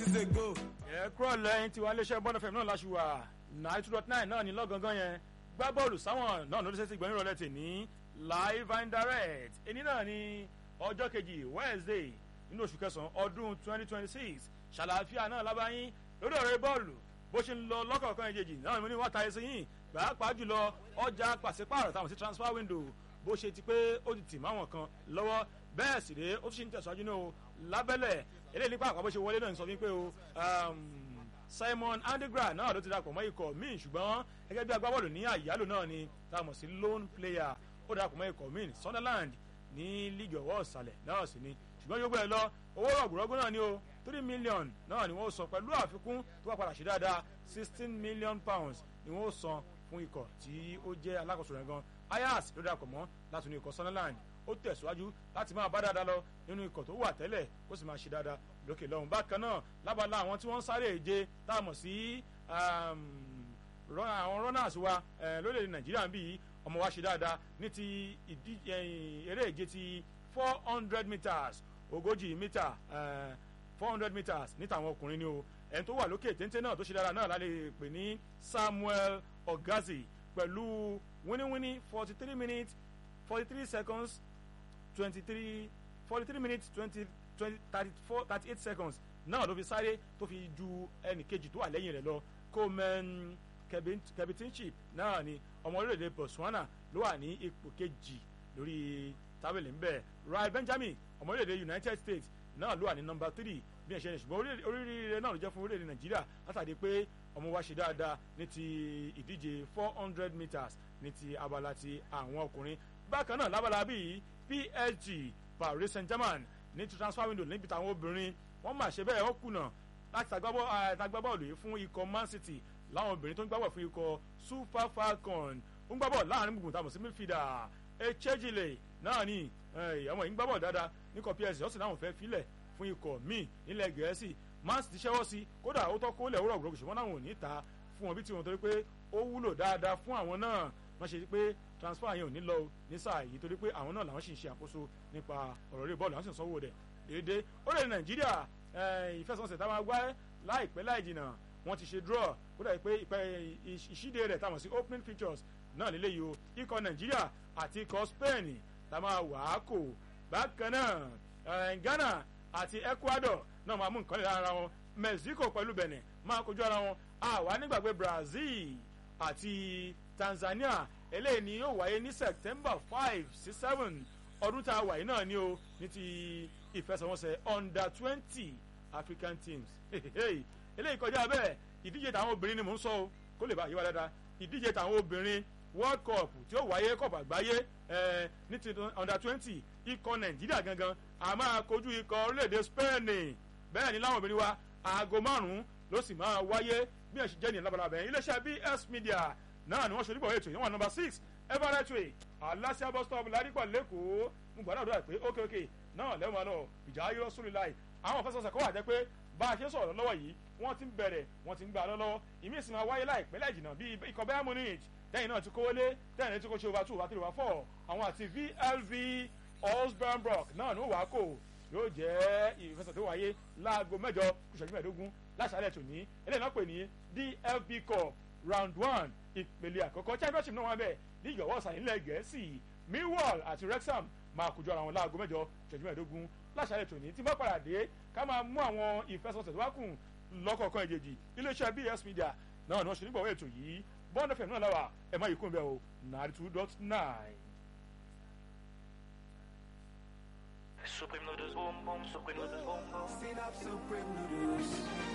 is a go. ẹ kúrò lẹ́yìn tiwa iléeṣẹ́ bọ́dọ̀ fẹ̀mí náà láṣù wà nine two dot nine náà ní lọ́gangan yẹn gbá bọ́ọ̀lù sáwọn náà lórí sẹ́sì gbẹ̀yìn rọlẹ̀ tì ní live and direct èní náà ní ọjọ́ kejì wednesday nínú oṣù kẹsàn-án ọdún twenty twenty six ṣàlàáfíà náà lábáyín lórí ọ̀rẹ́ bọ́ọ̀lù bó ṣe ń lọ lọ́kọ̀ọ̀kan ìjèjì náà ní wọ́n ta ẹsẹ̀ yìí pàápàá jùlọ ọjà pàṣípààrọ̀ táwọn sí transfer window bó ṣe ti pé ó ti tì máwọn kan lọ́wọ́ bẹ́ẹ̀ sì rèé ó tún ṣe ń tẹ̀síwájú náà o lábẹ́lẹ̀ eléyìí nípa àpapọ̀ ṣe wọlé náà ń sọ wípé o simon andegra náà ló ti darapọ̀ mọ́ ikọ̀ míì ṣùgbọ́n gẹ́gẹ́ bí agbábọ́ọ̀lù ní àyálò náà ni tá a mọ̀ sí lone player ó darapọ̀ mọ́ ikọ̀ míì sunderland ní líìgì ọ̀wọ́ ọ̀sàlẹ̀ náà sì ni ṣùgbọ́n yóò gbé ẹ lọ owó rọ̀gbùrọ̀gbù náà ni o three million náà ni wọ́n san pẹ̀lú àfikún tó wà padà ṣe dáadáa sixteen million pounds ni wọ́n san fún ikọ̀ tí ó jẹ́ alákòóso rẹ̀ gan ayas ló darapọ̀ mọ́ láti inú ikọ̀ sunderland ó tẹ̀síwájú láti máa bá dáadáa lọ nínú ikọ̀ tó wà tẹ́lẹ̀ kó sì máa ṣe dáadáa lókè lọ́hùn bákan náà lábala àwọn tí wọ́n ń sáré èje tá a mọ̀ sí àwọn runners wa lórílẹ̀‐èdè nàìjíríà ń bí yìí ọmọ wa ṣe dáadáa ní ti eré èje ti four hundred meters ogójì mítà four hundred meters níta àwọn ọkùnrin ni o ẹni tó wà lókè téńté náà tó ṣe dáadáa náà lálẹ́ pè ní samuel ogazi pẹ̀lú wíníwíní forty three minutes forty three seconds twenty three forty three minutes twenty twenty thirty four thirty eight seconds náà ló fi sáré tó fi ju ẹnì kejì tó wà lẹ́yìn rẹ̀ lọ coleman kebitinship náà ni ọmọ orílẹ̀-èdè botswana ló wà ní ipò kejì lórí tábìlì ń bẹ̀ rai benjamin ọmọ orílẹ̀-èdè united states náà ló wà ní nọmba three bí ẹ ṣe ń ṣùgbọ́n oríire náà ló jẹ́ fún orílẹ̀-èdè nàìjíríà látàdé pé ọmọ wa ṣe dáadáa ní ti ìdíje four hundred meters ní ti abala ti àwọn ọkùnrin bákan náà lábala bíi psg paris saint germain ní ti transfer window níbi táwọn obìnrin wọ́n máa ṣe bẹ́ẹ̀ wọ́n kùnà láti tagbábọ́ọ̀lù yìí fún ikọ̀ man city láwọn obìnrin tó ń gbábọ̀ fún ikọ̀ super falcon ń gbábọ̀ láàrin gbùngbùn tàbí sí midfielder echejile náà ni ọmọ yìí ń gbábọ̀ dáadáa níkọ̀ psg ọ̀sìn náà fẹ́ filẹ̀ fún ikọ̀ míì nílẹ̀ gẹ̀ẹ́sì man city ṣẹ́wọ́ sí kódà ó tọ́ kó lẹ̀ wúrọ̀ gbòòrò ṣùgbọ́n náà ò ní ta fún wọn bí tiwọn torí pé ó wúlò dáadáa fún àwọn náà wọ́n ṣe pé transfer yẹn ò ní lọ ní sáà yìí torí pé àwọn náà làwọn sì ń ṣe àkóso nípa ọ̀rọ̀ rí bọ́ọ̀lù àwọn sì ń sanwó rẹ̀ déédéé ó lè nàìjíríà ìfẹsọ̀nsẹ̀ táwọn agbá láìpẹ́ láì jìnnà wọ́n ti ṣe draw kó dà pé ìṣíde rẹ̀ táwọn sí opening features náà lélẹ́yìí o ikọ̀ nàìjíríà àti ikọ̀ spain tá máa wà á kò bákan náà ghana àti ecuador náà máa mú nǹkan lè lára wọn mexico pẹ̀lú benin máa kojú ara wọn àwa nígbàgbé brazil àti tanzania eléyìí ni yóò wáyé ní september five sí seven ọdún tá a wà yìí náà ni o ní ti ìfẹsẹ̀wọnsẹ̀ under twenty african teams eléyìí kọjá bẹ́ẹ̀ ìdíje tàwọn obìnrin ni mò ń sọ o kó lè bá yí wa dáadáa ìdíje tàwọn obìnrin world cup tí ó wáyé cup àgbáyé ní ti under twenty ikọ̀ nàìjíríà gangan a máa kojú ikọ̀ orílẹ̀-èdè spain bẹ́ẹ̀ ni láwọn obìnrin wa aago márùn-ún ló sì máa wáyé bí ẹ̀ ṣe jẹ́ ní labalábẹ́ iléeṣẹ́ bs media náà ni wọ́n ṣe onígbọ̀wé ètò ìyẹn wà nọmba six everett way aláṣẹ bus stop ládìpọ̀ lẹ́kọ̀ọ́ mo gbàdúrà dúrà pé ókè ókè náà lẹ́wọ̀n máa lọ ìjà ayé sórí láì àwọn fẹsọ̀sẹ̀ kọ́ wà jẹ́ pé bá a ṣe sọ̀rọ̀ lọ́wọ́ yìí wọ́n ti ń bẹ̀rẹ̀ wọ́n ti ń gbà lọ́wọ́ ìmí ìsìn máa wáyé láìpẹ́ láì jìnnà bíi ikọ̀ bayern munich tẹ́yìn náà ti kówó lé tẹ́yìn náà ti kó ṣe over two over three over four àwọn àti vlv osbernbrock náà ní ó wà á kò yóò jẹ́ ìfẹsẹ̀ tó wáyé láago mẹ́jọ kùsọ̀jú mẹ́ẹ̀ẹ́dógún láṣálẹ̀ tòní eléyìí náà pè ní dfb cup round one ìpele àkọ́kọ́ championship náà wà bẹ́ẹ̀ ní ìyọ̀wọ́ ọ̀sán ilẹ̀ gẹ̀ẹ́sì millwall àti wrexham máa kojú ara wọn láago mẹ́jọ kùsọ̀jú mẹ́ẹ̀ẹ́dógún láṣálẹ̀ tòní tí bá padà dé ká máa mú àwọn ìfẹsọ̀sẹ̀ tó wá kù lọ́kọ̀ọ̀kan ìjèjì iléeṣẹ́ bs media náà ni wọ́n ṣe nígbàwọ́ ètò yìí bond fm náà láwà ẹ̀ má yìí kún bẹ́ẹ̀ o ninety two dot nine. Supreme noodles boom boom, supreme noodles boom boom. Sit up, supreme noodles.